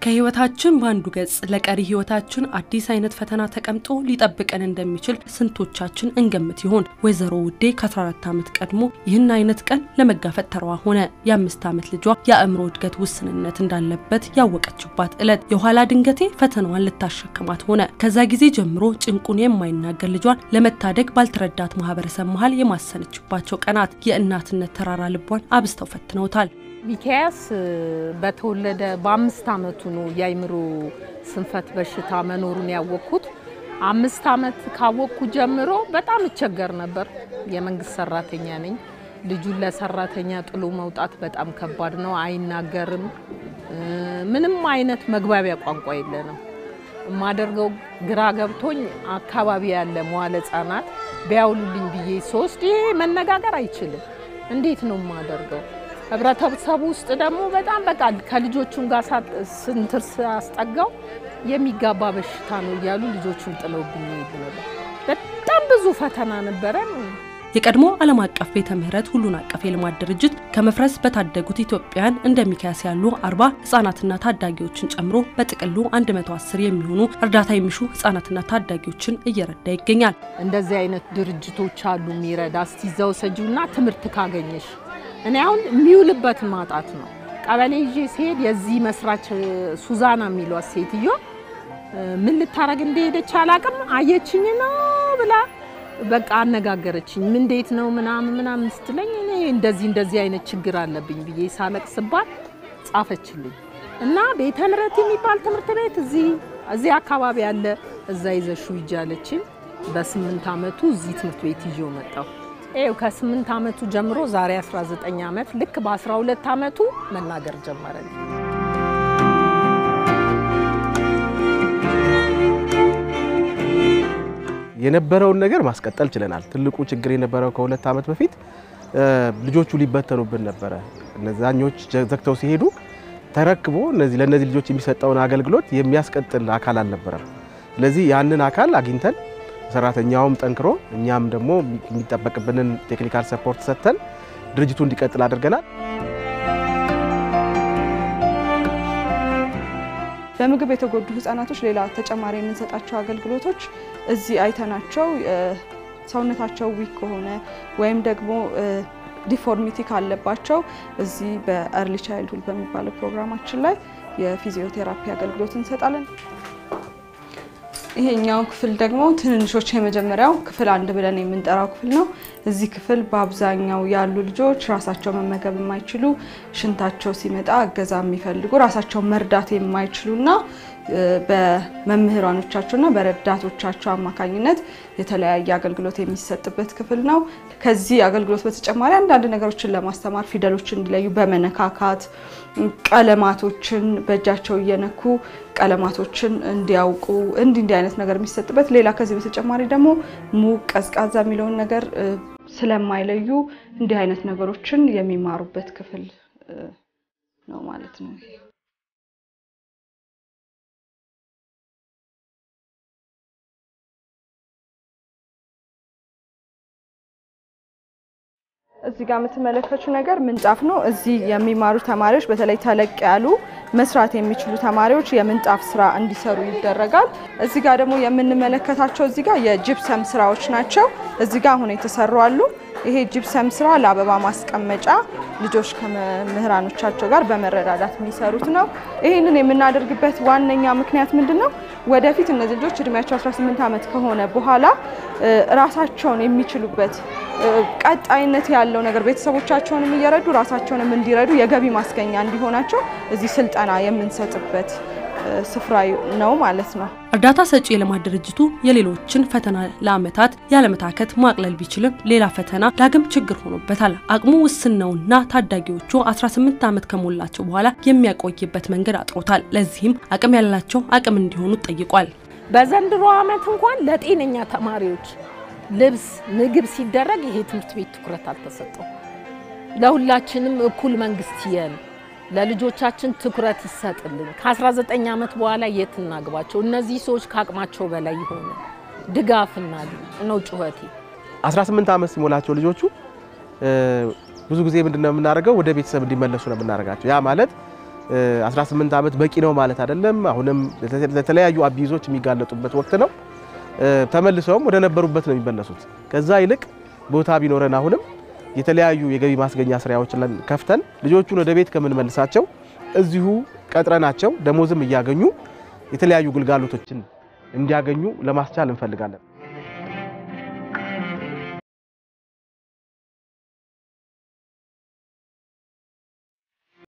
ከህይወታችን በአንዱ ገጽ ለቀሪ ህይወታችን አዲስ አይነት ፈተና ተቀምጦ ሊጠብቀን እንደሚችል ስንቶቻችን እንገምት ይሆን? ወይዘሮ ውዴ ከ14 ዓመት ቀድሞ ይህን አይነት ቀን ለመጋፈጥ ተረዋ ሆነ። የአምስት ዓመት ልጇ የአእምሮ እድገት ውስንነት እንዳለበት ያወቀችባት ዕለት የኋላ ድንገቴ ፈተናዋን ልታሸክማት ሆነ። ከዛ ጊዜ ጀምሮ ጭንቁን የማይናገር ልጇን ለመታደግ ባልተረዳት ማህበረሰብ መሀል የማሰነችባቸው ቀናት የእናትነት ተራራ ልቧን አብዝተው ፈትነውታል። ሚካያስ በተወለደ በአምስት ዓመቱ ነው የአይምሮ ስንፈት በሽታ መኖሩን ያወቅኩት። አምስት ዓመት ካወቅኩ ጀምሮ በጣም እቸገር ነበር። የመንግስት ሰራተኛ ነኝ። ልጁን ለሰራተኛ ጥሎ መውጣት በጣም ከባድ ነው። አይናገርም። ምንም አይነት መግባቢያ ቋንቋ የለንም። የማደርገው ግራ ገብቶኝ አካባቢ ያለ መዋለ ሕጻናት ቢያውሉልኝ ብዬ ሶስት ይሄ መነጋገር አይችልም። እንዴት ነው የማደርገው? ህብረተሰቡ ውስጥ ደግሞ በጣም በቃ ከልጆቹም ጋር ስንትር ሳስጠጋው የሚጋባ በሽታ ነው እያሉ ልጆቹን ጥለውብኝ ይሄዱ ነበር። በጣም ብዙ ፈተና ነበረ። የቀድሞ ዓለም አቀፍ ቤተ ምህረት ሁሉን አቀፍ የልማት ድርጅት ከመፍረስ በታደጉት ኢትዮጵያውያን እንደ ሚካያስ ያሉ አርባ ህጻናትና ታዳጊዎችን ጨምሮ በጥቅሉ 110 የሚሆኑ እርዳታ የሚሹ ህጻናትና ታዳጊዎችን እየረዳ ይገኛል። እንደዚህ አይነት ድርጅቶች አሉ የሚረዳ እስቲ እዛ ውሰጂውና ትምህርት ካገኘሽ እኔ አሁን የሚውልበት ማጣት ነው። ቀበሌ ይዤ ሲሄድ የዚህ መስራች ሱዛና የሚሏት ሴትዮ ምን ልታረግ እንደሄደች አላቅም። አየችኝ ነው ብላ በቃ አነጋገረችኝ። እንዴት ነው ምናምን ምናምን ስትለኝ እኔ እንደዚህ እንደዚህ አይነት ችግር አለብኝ ብዬ ሳለቅስባት ጻፈችልኝ እና ቤተ ምህረት የሚባል ትምህርት ቤት እዚህ እዚህ አካባቢ ያለ እዛ ይዘሹ ይጃለችኝ። በስምንት ዓመቱ እዚህ ትምህርት ቤት ይዤው መጣሁ። ይኸው ከስምንት ዓመቱ ጀምሮ ዛሬ 19 ዓመት ልክ በ12 ዓመቱ መናገር ጀመረ። የነበረውን ነገር ማስቀጠል ችለናል። ትልቁ ችግር የነበረው ከሁለት ዓመት በፊት ልጆቹ ሊበተኑብን ነበረ። እነዛኞች ዘግተው ሲሄዱ ተረክቦ እነዚህ ለእነዚህ ልጆች የሚሰጠውን አገልግሎት የሚያስቀጥል አካል አልነበረም። ስለዚህ ያንን አካል አግኝተን ሰራተኛውም ጠንክሮ እኛም ደግሞ የሚጠበቅብንን ቴክኒካል ሰፖርት ሰጥተን ድርጅቱ እንዲቀጥል አድርገናል። በምግብ የተጎዱ ህጻናቶች ሌላ ተጨማሪ የምንሰጣቸው አገልግሎቶች እዚህ አይተናቸው ሰውነታቸው ዊክ ከሆነ ወይም ደግሞ ዲፎርሚቲ ካለባቸው እዚህ በእርሊ ቻይልድሁድ በሚባለው ፕሮግራማችን ላይ የፊዚዮቴራፒ አገልግሎት እንሰጣለን። ይሄኛው ክፍል ደግሞ ትንንሾች የመጀመሪያው ክፍል አንድ ብለን የምንጠራው ክፍል ነው። እዚህ ክፍል በአብዛኛው ያሉ ልጆች ራሳቸው መመገብ የማይችሉ ሽንታቸው ሲመጣ እገዛ የሚፈልጉ ራሳቸው መርዳት የማይችሉና በመምህራኖቻቸውና በረዳቶቻቸው አማካኝነት የተለያየ አገልግሎት የሚሰጥበት ክፍል ነው። ከዚህ አገልግሎት በተጨማሪ አንዳንድ ነገሮችን ለማስተማር ፊደሎችን እንዲለዩ በመነካካት ቀለማቶችን በእጃቸው እየነኩ ቀለማቶችን እንዲያውቁ እንዲህ እንዲህ አይነት ነገር የሚሰጥበት ሌላ ከዚህ በተጨማሪ ደግሞ ሙቅ ቀዝቃዛ የሚለውን ነገር ስለማይለዩ እንዲህ አይነት ነገሮችን የሚማሩበት ክፍል ነው ማለት ነው። እዚህ ጋር የምትመለከቱ ነገር ምንጣፍ ነው። እዚህ የሚማሩ ተማሪዎች በተለይ ተለቅ ያሉ መስራት የሚችሉ ተማሪዎች የምንጣፍ ስራ እንዲሰሩ ይደረጋል። እዚህ ጋር ደግሞ የምንመለከታቸው እዚህ ጋር የጅፕሰም ስራዎች ናቸው። እዚህ ጋር አሁን የተሰሩ አሉ። ይሄ ጅፕሰም ስራ ለአበባ ማስቀመጫ ልጆች ከመምህራኖቻቸው ጋር በመረዳዳት የሚሰሩት ነው። ይህንን የምናደርግበት ዋነኛ ምክንያት ምንድን ነው? ወደፊት እነዚህ ልጆች እድሜያቸው 18 ዓመት ከሆነ በኋላ ራሳቸውን የሚችሉበት ቀጣይነት ያለው ነገር ቤተሰቦቻቸውንም እየረዱ ራሳቸውንም እንዲረዱ የገቢ ማስገኛ እንዲሆናቸው እዚህ ስልጠና የምንሰጥበት ስፍራ ነው ማለት ነው። እርዳታ ሰጪ የልማት ድርጅቱ የሌሎችን ፈተና ለዓመታት ያለመታከት ማቅለል ቢችልም ሌላ ፈተና ዳግም ችግር ሆኖበታል። አቅሙ ውስን ነውና ታዳጊዎቹ 18 ዓመት ከሞላቸው በኋላ የሚያቆይበት መንገድ አጥሮታል። ለዚህም አቅም ያላቸው አቅም እንዲሆኑ ጠይቋል። በዘንድሮ ዓመት እንኳን ለጤነኛ ተማሪዎች ልብስ፣ ምግብ ሲደረግ ይሄ ትምህርት ቤት ትኩረት አልተሰጠው። ለሁላችንም እኩል መንግስት የን ለልጆቻችን ትኩረት ይሰጥልን። ከ19 ዓመት በኋላ የት እናግባቸው? እነዚህ ሰዎች ከአቅማቸው በላይ የሆነ ድጋፍ እናድርግ ነው ጩኸቴ። 18 ዓመት ሲሞላቸው ልጆቹ ብዙ ጊዜ ምንድነው የምናደርገው? ወደ ቤተሰብ እንዲመለሱ ነው የምናደርጋቸው። ያ ማለት 18 ዓመት በቂ ነው ማለት አይደለም። አሁንም ለተለያዩ አቢዞች የሚጋለጡበት ወቅት ነው። ተመልሰውም ወደ ነበሩበት ነው የሚመለሱት። ከዛ ይልቅ ቦታ ቢኖረን አሁንም የተለያዩ የገቢ ማስገኛ ስራዎችን ከፍተን ልጆቹን ወደ ቤት ከምንመልሳቸው እዚሁ ቀጥረናቸው ደሞዝም እያገኙ የተለያዩ ግልጋሎቶችን እንዲያገኙ ለማስቻል እንፈልጋለን።